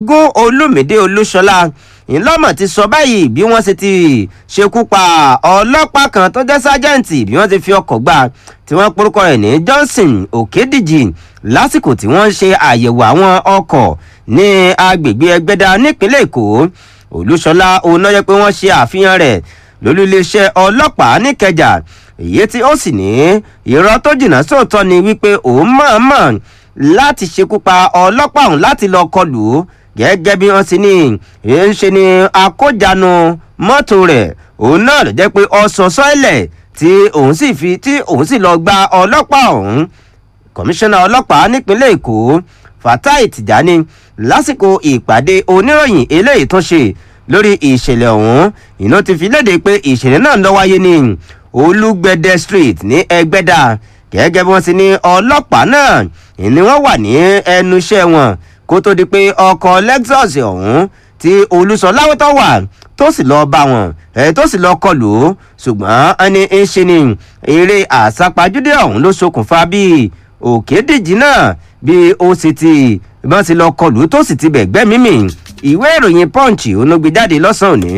gún olùmídé olúṣọlá ńlọ́mọ̀ ti sọ báyìí bí wọ́n ṣe ti ṣekú pa ọlọ́pàá kan tó jẹ́ sájẹ́ǹtì bí wọ́n ti fi ọkọ̀ gbà tí wọ́n porúkọ rẹ̀ ní johnson òkèdíjì lásìkò tí wọ́n ń ṣe àyẹ̀wò àwọn ọkọ̀ ní agbègbè ẹgbẹ́dá nípínlẹ̀ èkó olúṣọlá onáyẹ pé wọ́n ṣe àfihàn rẹ̀ lólú iléeṣẹ́ ọlọ́pàá níkẹjà èyí tí ó sì ní irọ́ tó jìnnà sóòótọ́ ni wípé òun mọ̀ọ́mọ̀ láti ṣekú pa ọlọ́pàá ọ̀hún láti lọ kọlù ú gẹ́gẹ́ bí wọ́n ti ní ń ṣe ni akójanu mọ́tò rẹ̀ òun náà ló jẹ́ pé ọ̀sán sọ́ọ̀lẹ̀ tí òun sì fi tí òun sì lọ gba ọlọ́pàá ọ̀hún kọmíṣánná ọlọ́pàá nípínlẹ̀ èkó fatai tijani lásìkò ìpàdé oníròyìn eléyìí tó ṣe lórí ìṣẹ̀lẹ̀ ọ̀hún iná ti fi léde pé ìṣẹ̀lẹ̀ náà ló wáyé ní olúgbẹ̀dẹ street ní ẹgbẹ́dà gẹ́gẹ́ bí wọ́n ti ní ọlọ́pàá náà ni wọ́n wà ní ẹnu iṣẹ́ wọn kó tó di pé ọkọ̀ lexus ọ̀hún tí olùsọ̀láwọ́tọ̀ wà tó sì lọ́ọ́ bá wọn ẹ̀ tó sì lọ́ọ́ kọlù ó ṣùgbọ́n ẹni ń ṣe ni eré àsápajúdé ọ̀hún ló ṣokùnfà bíi òkèdèjì náà bí ó sì ti bọ́n ti lọ́ọ́ kọlù tó sì ti bẹ̀gbẹ́ mímì ìwé ìròyìn punch onogbèjáde lọ́sàn-án òní.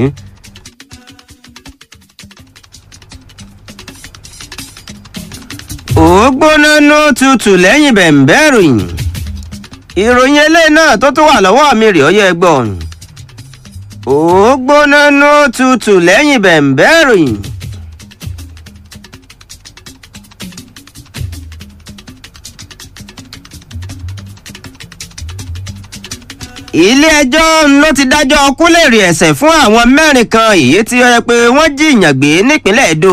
ó gbóná nú tutù lẹ́yìn bẹ̀m̀bẹ́ ìròyìn ìròyìn eléyìí náà tó tún wà lọ́wọ́ mi rè ọ́yẹ́ gbọ́n ó gbóná nú tutù lẹ́yìn bẹ̀m̀bẹ́ ìròyìn. ilé-ẹjọ́ ló ti dájọ́ kúlẹ̀rì ẹ̀sẹ̀ fún àwọn mẹ́rin kan èyí tí ó yẹ pé wọ́n jìyàn gbé nípínlẹ̀ èdò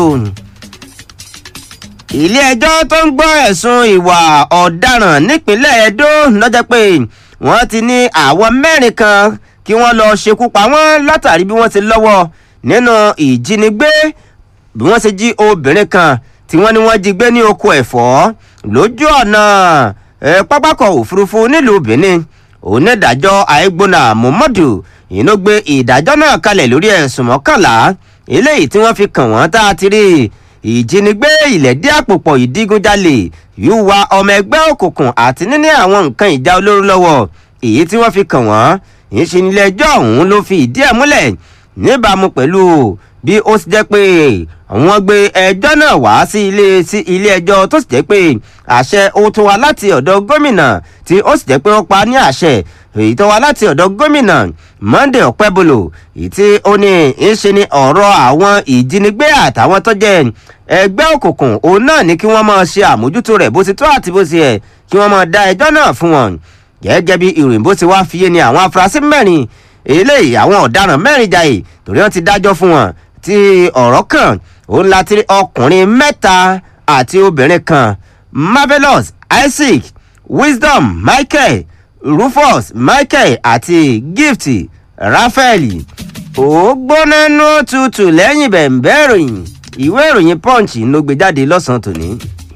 ilé-ẹjọ́ tó ń gbọ́ ẹ̀sùn ìwà ọ̀daràn nípínlẹ̀ edo lọ́jọ́ pé wọ́n ti ní àwọn mẹ́rin kan kí wọ́n lọ ṣekú pa wọ́n látàrí bí wọ́n ti lọ́wọ́ nínú ìjínigbé bí wọ́n ṣe jí obìnrin kan tí wọ́n ní wọ́n jí gbé ní oko ẹ̀fọ́ lójú ọ̀nà pápákọ̀ òfurufú nílùú benin onídàájọ́ àìgbóná muhammadu ìnú gbé ìdájọ́ náà kalẹ̀ lórí ẹ̀sùn mọ́kànlá eléyìí tí wọ́n fi kàn wọ́n tá a ti rí ìjínigbé ìlẹ̀dí àpòpọ̀ ìdígunjalè yíwa ọmọ ẹgbẹ́ òkùnkùn àti níní àwọn nǹkan ìjà olóró lọ́wọ́ èyí tí wọ́n fi kàn wọ́n ìṣe nílé ẹjọ́ ọ̀hún ló fi ìdí ẹ̀ múlẹ̀ níbàámu pẹ̀lú bí ó ti jẹ́ pé wọ́n gbé ẹjọ́ náà wá sí ilé sí ilé ẹjọ́ tó sì jẹ́ pé àṣẹ ó tó wá láti ọ̀dọ̀ gómìnà tí ó sì jẹ́ pé wọ́n pa ní àṣẹ èyí tó wá láti ọ̀dọ̀ gómìnà monday ọ̀pẹ́bolo èyí tí ó ní í ṣe ni ọ̀rọ̀ àwọn ìjínigbé àtàwọn tó jẹ́ ẹgbẹ́ òkùnkùn òun náà ní kí wọ́n máa ṣe àmójútó rẹ̀ bó ti tó àti bó ti yẹ kí wọ́n máa dá ẹjọ́ náà fún wọn gẹ́gẹ́ bí ìròyìn bó ti wá fiye ni àwọn afurasí mẹ́rin eléyìí àwọn ọ̀daràn mẹ́rin jàì torí wọ́n ti dájọ́ fún wọn tí ọ̀rọ̀ kan òun láti rí ọkùnrin mẹ́ta àti obìnrin kan marvelous isaac wisdom michael rufus michael àti gift raphael ó gbóná nú tutù lẹ́yìn bẹ̀m̀bẹ́ ìròyìn ìwé ìròyìn punch ló gbé jáde lọ́sàn-án tòní.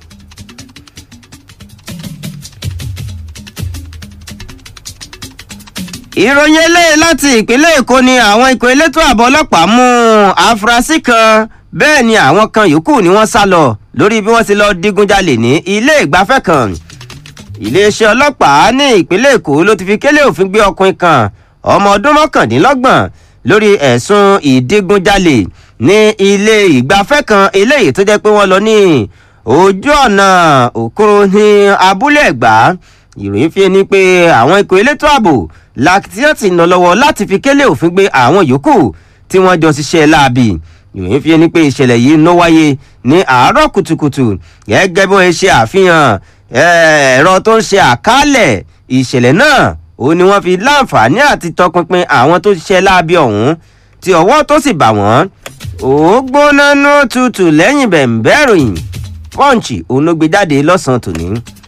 ìròyìn eléyìí láti ìpínlẹ̀ èkó ni àwọn ikọ̀ elétò ààbò ọlọ́pàá mú àfúrásì kan bẹ́ẹ̀ ni àwọn kan yòókù ni wọ́n sá lọ lórí bí wọ́n ti lọ digunjalè ní ilé ìgbafẹ́ kan iléeṣẹ́ ọlọ́pàá ní ìpínlẹ̀ èkó ló ti fi kélé òfin gbé ọkùnrin kan ọmọ ọdún mọ́kàndínlọ́gbọ̀n lórí ẹ̀sùn ìdigunjalè ní ilé ìgbafẹ́ kan eléyìí tó jẹ́ pé wọ́n lọ ní ojú ọ̀nà òkúrò ní abúlé ẹ̀gbá ìròyìn fi ni pé àwọn ikọ̀ elétò ààbò làkìtìyàn ti nà lọ́wọ́ láti fi kélé òfin gbé àwọn yòókù tí wọ́n jọ ṣiṣẹ́ láabi ìròyìn fi ni pé ìṣẹ̀lẹ̀ yìí ló wáyé ní àárọ̀ kùtùkùtù gẹ́gẹ́ bí wọ́n ṣe àfihàn ẹ̀rọ tó ń ṣe àkálẹ̀ ìṣẹ̀lẹ̀ náà ó ní wọ́n fi láǹfààní àti tọpinpin àwọn tó ṣiṣẹ́ láabi ọ̀hún tí ọwọ́ tó sì bà wọ́n ó gbóná nú tutù lẹ́yìn bẹ̀ǹbẹ̀ ròyìn pọ́ǹchì òun ló gbé jáde lọ́sàn-án tòní.